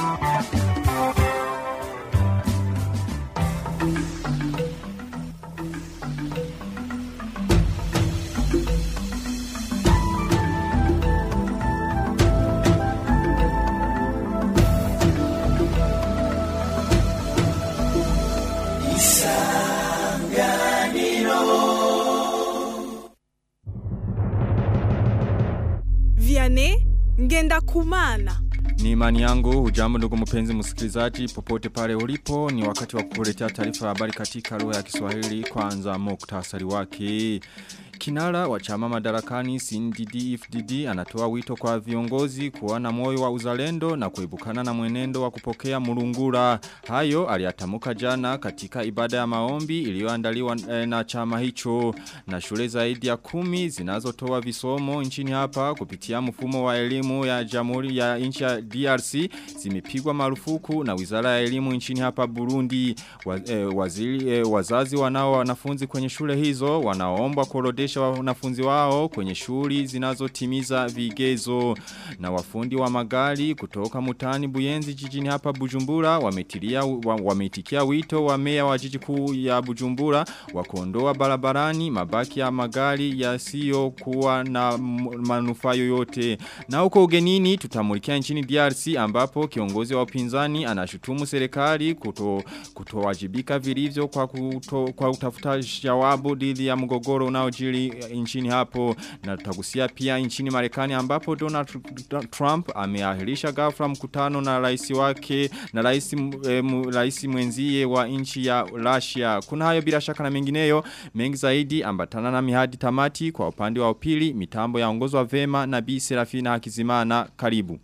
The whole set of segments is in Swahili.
Vianney ngenda kumana. Ni imani yangu, hujambo ndugu mpenzi msikilizaji, popote pale ulipo, ni wakati wa kukuletea taarifa ya habari katika lugha ya Kiswahili kwanza muktasari wake. Kinara wa chama madarakani CNDD FDD anatoa wito kwa viongozi kuwa na moyo wa uzalendo na kuibukana na mwenendo wa kupokea murungura. Hayo aliyatamuka jana katika ibada ya maombi iliyoandaliwa eh, na chama hicho na shule zaidi ya kumi zinazotoa visomo nchini hapa kupitia mfumo wa elimu ya Jamhuri ya nchi ya DRC zimepigwa marufuku na Wizara ya Elimu nchini hapa Burundi. Wa, eh, waziri, eh, wazazi wanao wanafunzi kwenye shule hizo wanaoomba kuorodesha wanafunzi wao kwenye shuli zinazotimiza vigezo na wafundi wa magari kutoka mutani Buyenzi jijini hapa Bujumbura wametilia wa, wametikia wito wa meya wa jiji kuu ya Bujumbura wa kuondoa barabarani mabaki ya magari yasiyo kuwa na m- manufaa yoyote na huko ugenini tutamulikia nchini DRC ambapo kiongozi wa upinzani anashutumu serikali kuto kutowajibika vilivyo kwa kuto, kwa utafuta jawabu dhidi ya mgogoro unaojiri nchini hapo na tutagusia pia nchini Marekani ambapo Donald Trump ameahirisha ghafla mkutano na rais wake na rais eh, mu- rais mwenzie wa nchi ya Russia kuna hayo bila shaka na mengineyo mengi zaidi ambatana na mihadi tamati kwa upande wa upili mitambo yaongozwa vema na Bi Serafina Hakizimana karibu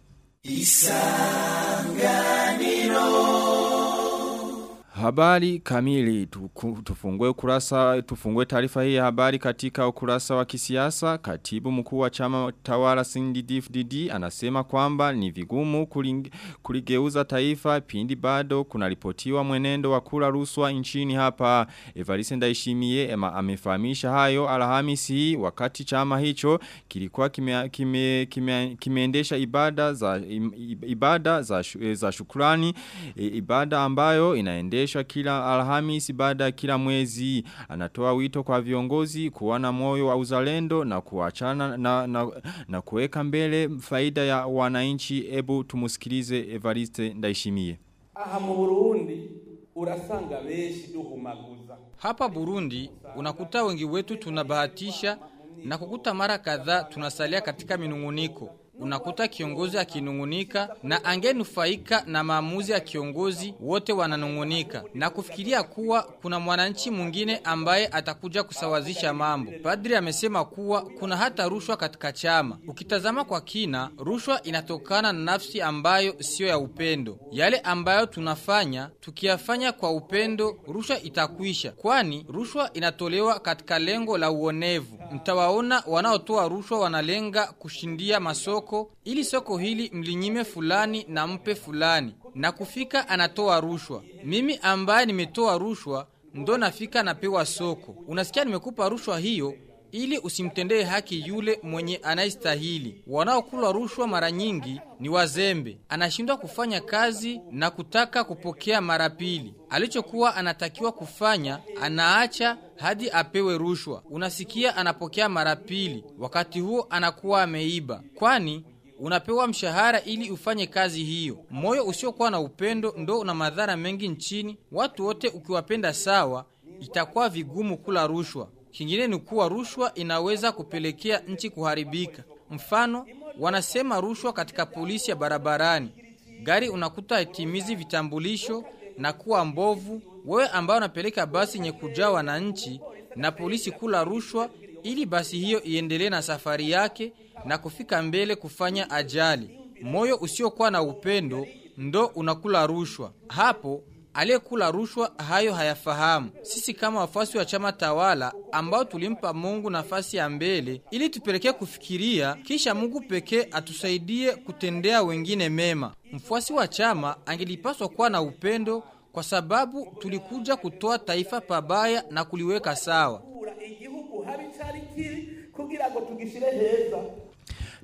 Habari kamili tuku- tufungue ukurasa tufungue taarifa hii ya habari katika ukurasa wa kisiasa katibu mkuu wa chama tawala CNDD-FDD anasema kwamba ni vigumu kuling, kuligeuza taifa pindi bado kunaripotiwa mwenendo wa kula ruswa nchini hapa Evariste Ndayishimiye ema amefahamisha hayo Alhamisi hii wakati chama hicho kilikuwa kime, kime, kime, kimeendesha ibada za im- ibada za, shu- za shukrani e, ibada ambayo inaendeshwa kila alhamis baada ya kila mwezi anatoa wito kwa viongozi kuwa na moyo wa uzalendo na kuachana na, na, na kuweka mbele faida ya wananchi ebu tumusikilize Evariste Ndayishimiye aha mu burundi urasanga benshi duhumaguza Hapa Burundi unakuta wengi wetu tunabahatisha na kukuta mara kadhaa tunasalia katika minunguniko. Unakuta kiongozi akinungunika na angenufaika na maamuzi ya kiongozi wote wananungunika na kufikiria kuwa kuna mwananchi mwingine ambaye atakuja kusawazisha mambo. Padri amesema kuwa kuna hata rushwa katika chama. Ukitazama kwa kina, rushwa inatokana na nafsi ambayo sio ya upendo. Yale ambayo tunafanya, tukiyafanya kwa upendo, rushwa itakwisha. Kwani rushwa inatolewa katika lengo la uonevu. Mtawaona wanaotoa rushwa wanalenga kushindia masoko ili soko hili mlinyime fulani na mpe fulani. Na kufika anatoa rushwa. Mimi ambaye nimetoa rushwa ndo nafika napewa soko. Unasikia nimekupa rushwa hiyo ili usimtendee haki yule mwenye anayestahili. Wanaokula rushwa mara nyingi ni wazembe. Anashindwa kufanya kazi na kutaka kupokea mara pili. Alichokuwa anatakiwa kufanya anaacha hadi apewe rushwa. Unasikia anapokea mara pili, wakati huo anakuwa ameiba. Kwani unapewa mshahara ili ufanye kazi hiyo. Moyo usiokuwa na upendo ndo una madhara mengi nchini. Watu wote ukiwapenda sawa, itakuwa vigumu kula rushwa. Kingine ni kuwa rushwa inaweza kupelekea nchi kuharibika. Mfano, wanasema rushwa katika polisi ya barabarani. Gari unakuta itimizi vitambulisho na kuwa mbovu. Wewe ambao unapeleka basi yenye kujaa wananchi na polisi kula rushwa ili basi hiyo iendelee na safari yake na kufika mbele kufanya ajali. Moyo usiokuwa na upendo ndo unakula rushwa. Hapo aliyekula rushwa hayo hayafahamu. Sisi kama wafuasi wa chama tawala ambao tulimpa Mungu nafasi ya mbele ili tupelekee kufikiria, kisha Mungu pekee atusaidie kutendea wengine mema. Mfuasi wa chama angelipaswa kuwa na upendo kwa sababu tulikuja kutoa taifa pabaya na kuliweka sawa. igihugu habi cari kiri kugira ngo tugishire heza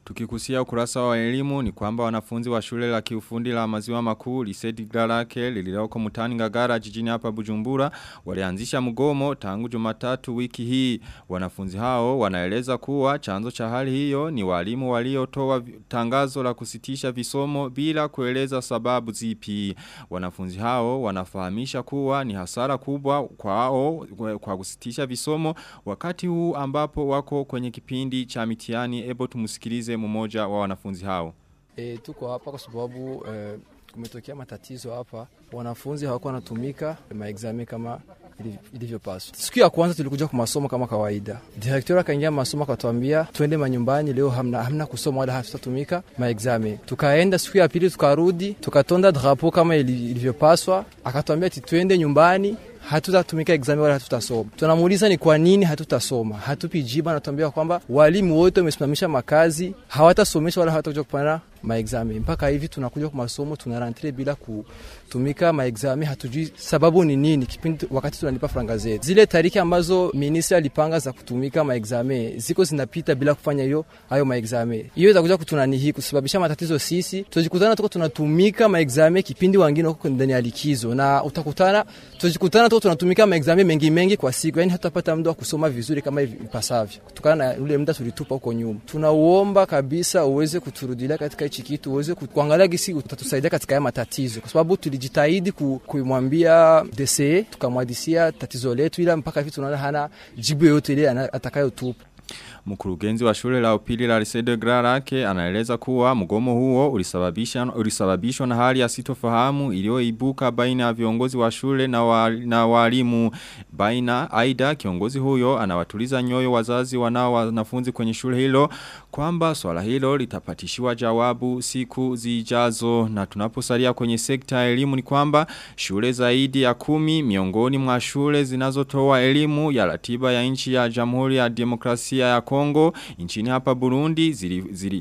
Tukikusia ukurasa wa elimu ni kwamba wanafunzi wa shule la kiufundi la maziwa makuu Lisedi Garake lililoko mutani ngagara jijini hapa Bujumbura walianzisha mgomo tangu Jumatatu wiki hii. Wanafunzi hao wanaeleza kuwa chanzo cha hali hiyo ni walimu waliotoa tangazo la kusitisha visomo bila kueleza sababu zipi. Wanafunzi hao wanafahamisha kuwa ni hasara kubwa kwao kwa kusitisha visomo wakati huu ambapo wako kwenye kipindi cha mitihani ebo tumusikilize mmoja wa wanafunzi hao. E, tuko hapa kwa sababu e, kumetokea matatizo hapa, wanafunzi hawakuwa wanatumika maexame kama ilivyopaswa. Siku ya kwanza tulikuja kwa masomo kama kawaida, direktori akaingia masomo akatuambia twende manyumbani, leo hamna, hamna kusoma wala hatutatumika maexame. Tukaenda siku ya pili tukarudi, tukatonda drapo kama ilivyopaswa, akatuambia ati twende nyumbani hatutatumika exam wala hatutasoma. Tunamuuliza ni kwa nini hatutasoma, hatupi jibu. Anatuambia kwamba walimu wote wamesimamisha makazi, hawatasomesha wala hawatakuja kupana maexame. Mpaka hivi tunakuja kwa masomo, tunarantre bila kutumika maexame, hatujui sababu ni nini. Kipindi wakati tunalipa franga zetu, zile tariki ambazo ministri alipanga za kutumika maexame ziko zinapita bila kufanya hiyo hayo maexame. Hiyo itakuja kutunanihi kusababisha matatizo sisi, tutajikutana tuko tunatumika maexame kipindi wengine wako ndani ya likizo, na utakutana tutajikutana tuko tunatumika maexame mengi mengi kwa siku, yani hatutapata muda wa kusoma vizuri kama ipasavyo, kutokana na ule muda tulitupa huko nyuma. Tunauomba kabisa uweze kuturudilia katika hichi kitu, uweze kuangalia gisi utatusaidia katika haya matatizo, kwa sababu tulijitahidi kumwambia DCE tukamwadisia tatizo letu, ila mpaka hivi tunaona hana jibu yoyote ile atakayotupa. Mkurugenzi wa shule la upili la Lisede Grarake anaeleza kuwa mgomo huo ulisababisha ulisababishwa na hali ya sitofahamu iliyoibuka baina ya viongozi wa shule na, wa, na walimu baina aida kiongozi huyo anawatuliza nyoyo wazazi wanao wanafunzi kwenye shule hilo kwamba swala hilo litapatishiwa jawabu siku zijazo na tunaposalia kwenye sekta ya elimu ni kwamba shule zaidi ya kumi miongoni mwa shule zinazotoa elimu ya ratiba ya nchi ya Jamhuri ya Demokrasia ya Kongo nchini hapa Burundi zilifungwa zili,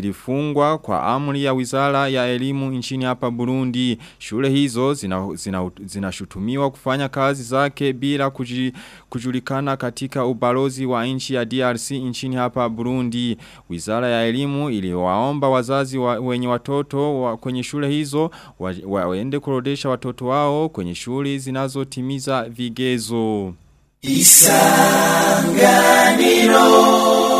zili kwa amri ya Wizara ya Elimu nchini hapa Burundi. Shule hizo zinashutumiwa zina, zina kufanya kazi zake bila kuji, kujulikana katika ubalozi wa nchi ya DRC nchini hapa Burundi. Wizara ya Elimu iliwaomba wazazi wa, wenye watoto wa, kwenye shule hizo wa, wa, waende kurodesha watoto wao kwenye shule zinazotimiza vigezo. Isanganiro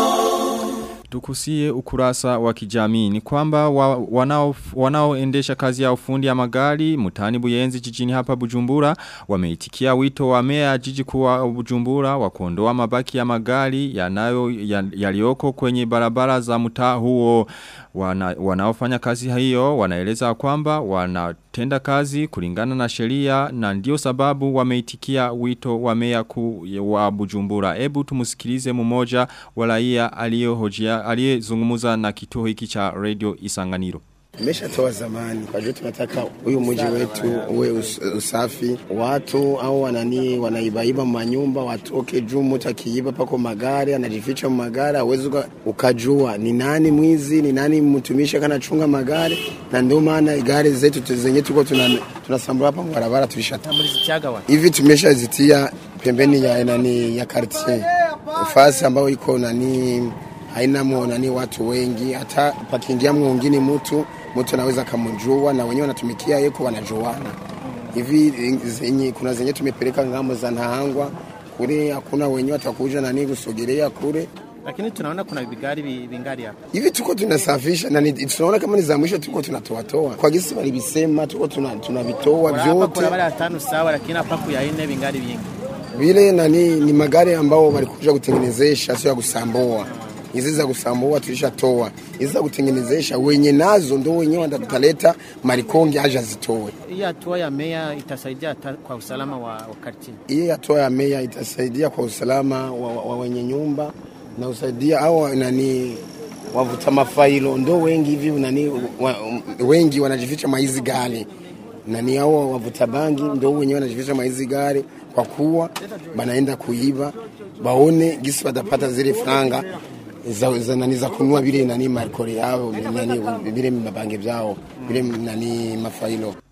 Tukusie ukurasa wa kijamii ni kwamba wa, wanao, wanaoendesha kazi ya ufundi ya magari mutani buyenzi jijini hapa Bujumbura wameitikia wito wa mea jiji kuwa Bujumbura wa kuondoa mabaki ya magari yanayo yalioko ya kwenye barabara za mtaa huo wana, wanaofanya kazi hiyo wanaeleza kwamba wanatenda kazi kulingana na sheria na ndio sababu wameitikia wito wa mea ku wa Bujumbura ebu tumusikilize mmoja wa raia aliyehojia aliyezungumza na kituo hiki cha radio Isanganiro Imeshatoa zamani, kwa hiyo tunataka huyu mji wetu uwe us, usafi. Watu au wanani wanaibaiba manyumba watoke juu, mtu akiiba pako magari anajificha magari, hawezi ukajua ni nani mwizi, ni nani mtumishi kanachunga magari, na ndio maana gari zetu zenye tuko tunasambura hapa barabara tulishatoa hivi, tumeshazitia pembeni ya nani ya quartier fasi ambayo iko nani haina nani watu wengi, hata pakiingia mwingine mtu mtu anaweza kamjua, na wenyewe wanatumikia yeko wanajuana hivi. Zenye kuna zenye tumepeleka ngamo za Nahangwa kule, hakuna wenyewe watakuja nani kusogelea kule lakini tunaona kuna vigari vingali hapa hivi, tuko tunasafisha na tunaona kama ni za mwisho, tuko tunatoa toa kwa gisi walibisema, tuko tunavitoa tuna vyote. Kuna wale watano sawa, lakini hapa ku ya nne vingali vingi vile nani, ni magari ambao walikuja kutengenezesha, sio ya kusambua hizi za kusambua tulishatoa, hizi za kutengenezesha wenye nazo ndo wenyewe watataleta marikonge aje zitoe. Hii hatua ya meya itasaidia kwa usalama wa, wa kartie. Hii hatua ya meya itasaidia kwa usalama wa, wa, wa wenye nyumba na usaidia au nani wavuta mafailo ndo wengi hivi nani wa, wengi wanajificha maizi gari nani hao wavuta bangi ndo wenyewe wanajificha maizi gari kwa kuwa banaenda kuiba baone gisi watapata zile franga za, za nani za kunua vile nani marikori yao nani vile mabange vyao vile nani mafailo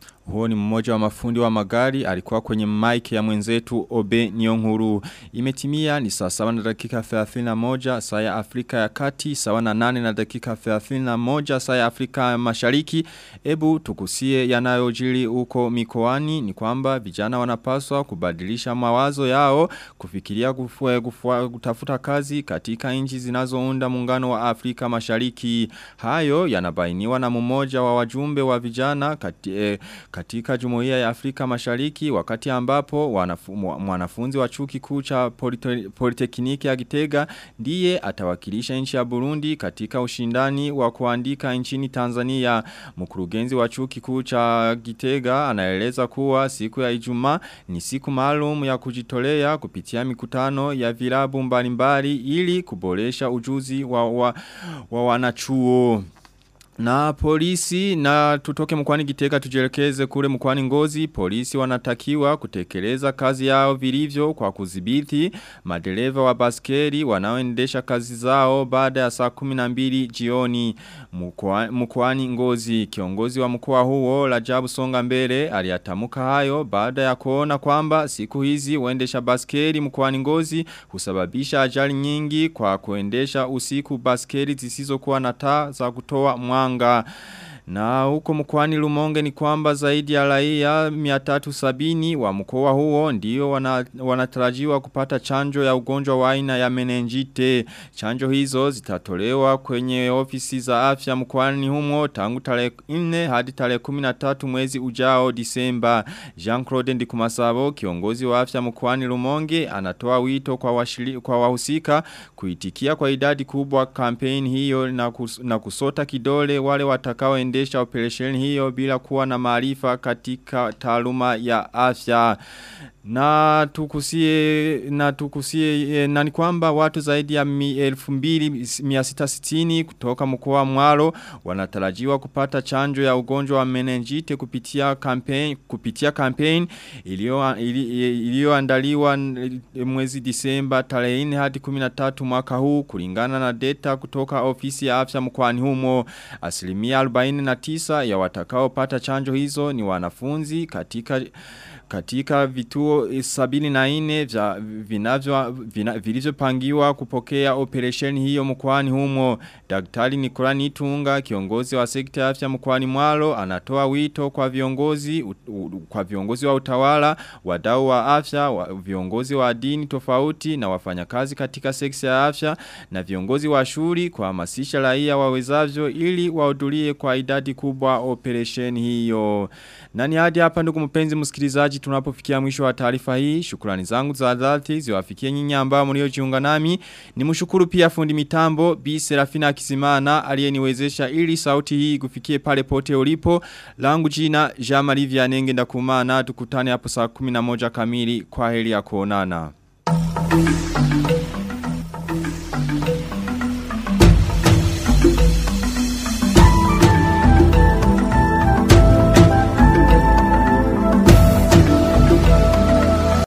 Huo ni mmoja wa mafundi wa magari alikuwa kwenye mic ya mwenzetu Obe Nyonguru. Imetimia ni saa sawa na dakika 31 saa ya Afrika ya Kati, sawa na 8 na dakika 31 saa ya Afrika ya Mashariki. Ebu tukusie yanayojiri huko mikoani ni kwamba vijana wanapaswa kubadilisha mawazo yao kufikiria kufua, kufua, kutafuta kazi katika nchi zinazounda muungano wa Afrika Mashariki. Hayo yanabainiwa na mmoja wa wajumbe wa vijana kati, eh, katika jumuiya ya Afrika Mashariki wakati ambapo wanafu, mwanafunzi wa chuo kikuu cha polite, Politekniki ya Gitega ndiye atawakilisha nchi ya Burundi katika ushindani wa kuandika nchini Tanzania. Mkurugenzi wa chuo kikuu cha Gitega anaeleza kuwa siku ya Ijumaa ni siku maalum ya kujitolea kupitia mikutano ya vilabu mbalimbali ili kuboresha ujuzi wa, wa, wa wanachuo. Na polisi na tutoke mkwani gitega tujelekeze kule mkwani ngozi polisi wanatakiwa kutekeleza kazi yao vilivyo kwa kudhibiti madereva wa baskeri wanaoendesha kazi zao baada ya saa 12 jioni mkwani ngozi kiongozi wa mkoa huo Rajabu Songa mbele aliyatamuka hayo baada ya kuona kwamba siku hizi waendesha baskeri mkwani ngozi husababisha ajali nyingi kwa kuendesha usiku baskeri zisizokuwa na taa za kutoa mwanga mwanga. Na huko mkwani lumonge ni kwamba zaidi ya raia 370 wa mkoa huo ndio wana, wanatarajiwa kupata chanjo ya ugonjwa wa aina ya menenjite. Chanjo hizo zitatolewa kwenye ofisi za afya mkwani humo tangu tarehe 4 hadi tarehe 13 mwezi ujao Disemba. Jean-Claude Ndikumasabo kiongozi wa afya mkwani lumonge anatoa wito kwa, washili, kwa wahusika kuitikia kwa idadi kubwa kampeni hiyo na, kus, na kusota kidole wale watakao kuendesha operation hiyo bila kuwa na maarifa katika taaluma ya afya. Na tukusie na tukusie na ni kwamba watu zaidi ya 2660 kutoka mkoa wa Mwaro wanatarajiwa kupata chanjo ya ugonjwa wa meningite kupitia campaign kupitia campaign iliyoandaliwa mwezi Disemba tarehe 4 hadi 13 mwaka huu kulingana na data kutoka ofisi ya afya mkoani humo asilimia 49 ya watakaopata chanjo hizo ni wanafunzi katika katika vituo sabini na ine vya vinavyo vina, vilivyopangiwa kupokea operation hiyo mkwani humo daktari Nikola Nitunga kiongozi wa sekta ya afya mkwani mwalo anatoa wito kwa viongozi u, u, kwa viongozi wa utawala wadau wa afya wa, viongozi wa dini tofauti na wafanyakazi katika sekta ya afya na viongozi wa shuri kuhamasisha raia wawezavyo ili wahudhurie kwa idadi kubwa operation hiyo nani hadi hapa ndugu mpenzi msikilizaji tunapofikia mwisho wa taarifa hii. Shukrani zangu za dhati ziwafikie nyinyi ambao mliojiunga nami. Nimshukuru pia fundi mitambo Bi Serafina Kisimana aliyeniwezesha ili sauti hii kufikie pale pote ulipo. Langu jina Jean Marie Vianenge ndakumana tukutane hapo saa 11 kamili kwa heri ya kuonana. Thank you.